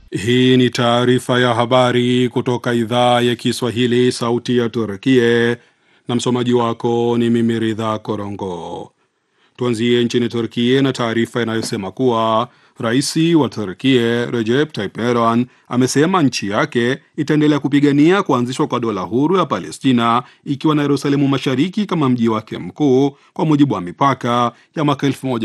Hii ni taarifa ya habari kutoka idhaa ya Kiswahili, sauti ya Turkie, na msomaji wako ni mimi Ridha Korongo. Tuanzie nchini Turkie na taarifa inayosema kuwa rais wa Turkie Recep Tayyip Erdogan amesema nchi yake itaendelea kupigania kuanzishwa kwa dola huru ya Palestina ikiwa na Yerusalemu Mashariki kama mji wake mkuu kwa mujibu wa mipaka ya mwaka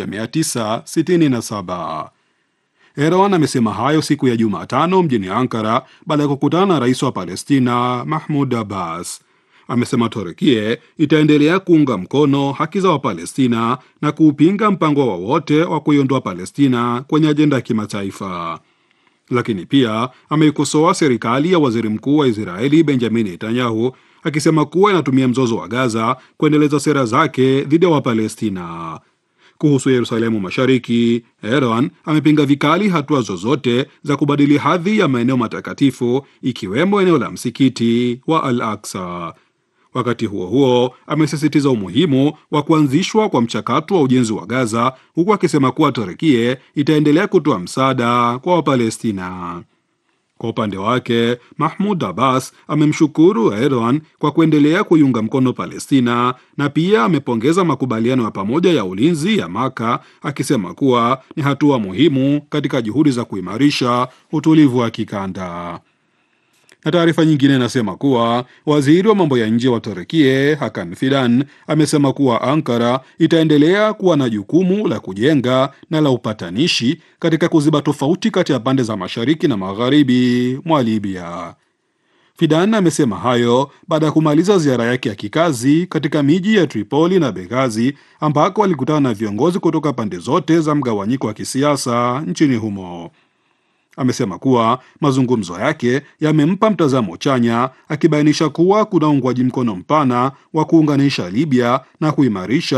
1967. Erdogan amesema hayo siku ya Jumatano mjini Ankara baada ya kukutana na rais wa Palestina Mahmud Abbas. Amesema Turkie itaendelea kuunga mkono haki za Wapalestina na kuupinga mpango wowote wa, wa kuiondoa Palestina kwenye ajenda ya kimataifa. Lakini pia ameikosoa serikali ya waziri mkuu wa Israeli Benjamin Netanyahu akisema kuwa inatumia mzozo wa Gaza kuendeleza sera zake dhidi ya Wapalestina. Kuhusu Yerusalemu Mashariki, Erdogan amepinga vikali hatua zozote za kubadili hadhi ya maeneo matakatifu ikiwemo eneo la msikiti wa Al Aksa. Wakati huo huo, amesisitiza umuhimu wa kuanzishwa kwa mchakato wa ujenzi wa Gaza, huku akisema kuwa Turkie itaendelea kutoa msaada kwa Wapalestina. Kwa upande wake Mahmud Abbas amemshukuru Erdogan kwa kuendelea kuiunga mkono Palestina na pia amepongeza makubaliano ya pamoja ya ulinzi ya Maka akisema kuwa ni hatua muhimu katika juhudi za kuimarisha utulivu wa kikanda. Na taarifa nyingine inasema kuwa waziri wa mambo ya nje wa Turkie Hakan Fidan amesema kuwa Ankara itaendelea kuwa na jukumu la kujenga na la upatanishi katika kuziba tofauti kati ya pande za mashariki na magharibi mwa Libya. Fidan amesema hayo baada ya kumaliza ziara yake ya kikazi katika miji ya Tripoli na Benghazi ambako alikutana na viongozi kutoka pande zote za mgawanyiko wa kisiasa nchini humo. Amesema kuwa mazungumzo yake yamempa mtazamo chanya, akibainisha kuwa kuna uungwaji mkono mpana wa kuunganisha Libya na kuimarisha